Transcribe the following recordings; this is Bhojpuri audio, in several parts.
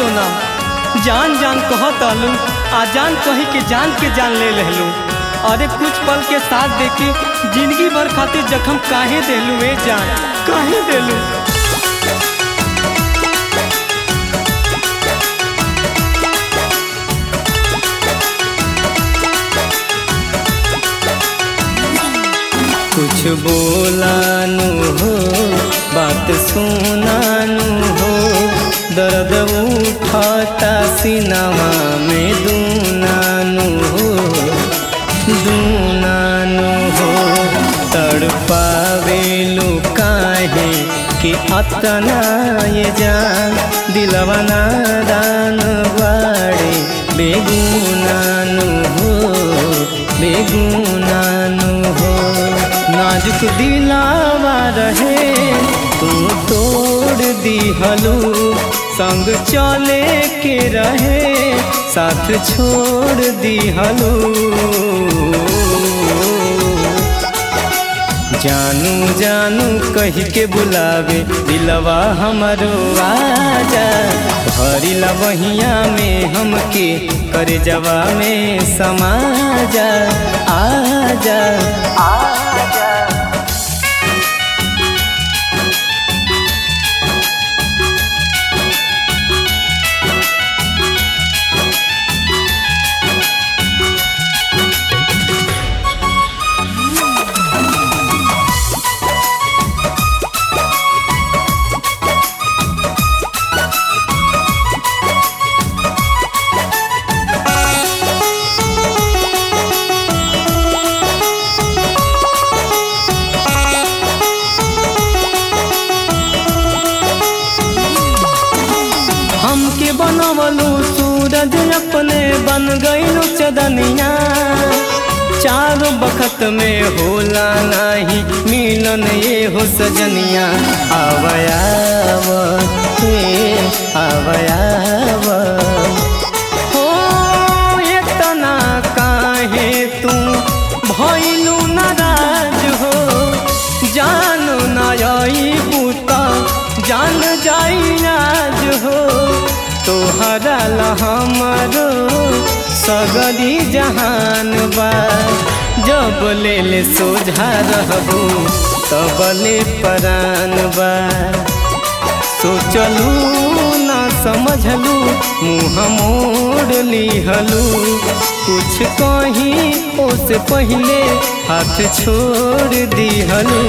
सोना जान जान कहत अलू आ जान कही के जान के जान ले लहलू अरे कुछ पल के साथ देके जिंदगी भर खातिर जख्म काहे देलू ए जान काहे देलू कुछ बोलानु हो बात सुनानु हो दर्द उठाता सिनमा में दूनानु हो दूनानु हो तड़पावेलू काहे कि अतना ये जान दिलवा नादान बाड़े बेगुनानु हो बेगुनानु हो नाजुक दिलावा रहे तू तोड़ दिहलू संग चले के रहे साथ छोड़ दिहलू जानू जानू कही के बुलावे दिलवा हमरो आजा भरिला बहिया में हमके करे जवा में समाजा आजा आजा हमके बनवलू सूरज अपने बन गईलू चदनिया चारों बखत में होला नाही मिलन ये हो सजनिया आवयाव हे आवयाव हो इतना काहे तू भइलू नाराज हो जान नई बूता जान जाई आज हो तोहरा ला हमरो सगरी जहान बा जब ले ले सोझा रहबू तब ले परान बा सोचलू ना समझलू मुँह मोड़ लिहलू कुछ कहीं ओसे पहले हाथ छोड़ दिहलू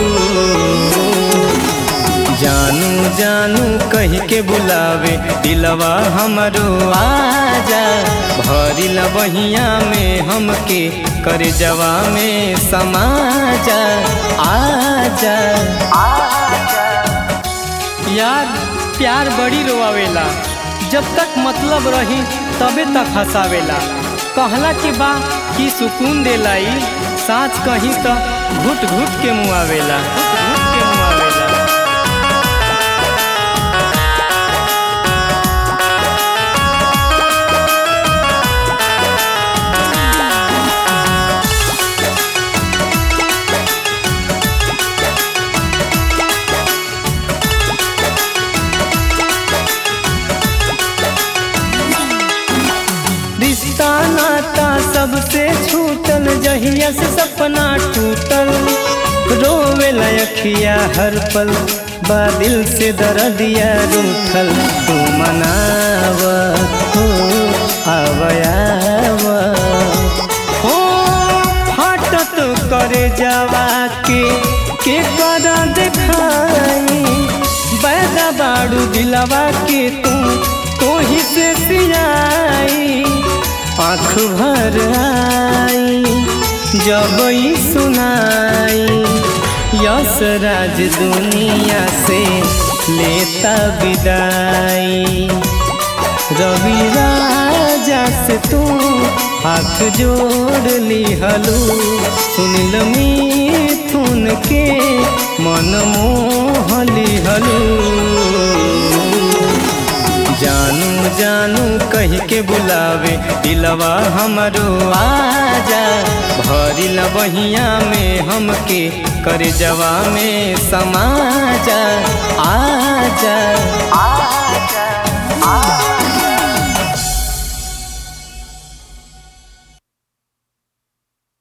जानू जानू कही के बुलावे दिलवा हमरो आजा भरिला बहिया में हमके कर जवा में समाजा आजा आजा यार प्यार बड़ी रोआवेला जब तक मतलब रही तबे तक हंसावेला कहला के बा कि सुकून देलाई साँच कहीं तो घुट घुट के मुआवेला घुट घुट के मुआवेला रिश्ता नाता सबसे छूटल जहिया से सपना टूटल रोवे लखिया हर पल बादिल से दर्दिया रूठल तू मनाव हो आवयाव हो फाटत करे जावा के के कर देखाई बैदा बाड़ू दिलवा के तू तो ही से सियाई आँख भर आई जब ई सुनाई यस राज दुनिया से लेता विदाई रवि राजा से तू हाथ जोड़ लिहलू सुनिल मिथुन के मन मोह लिहलू जानू जानू कही के बुलावे दिलवा हमरो आजा भरिला बहिया में हमके कर जवा में समाजा आजा आ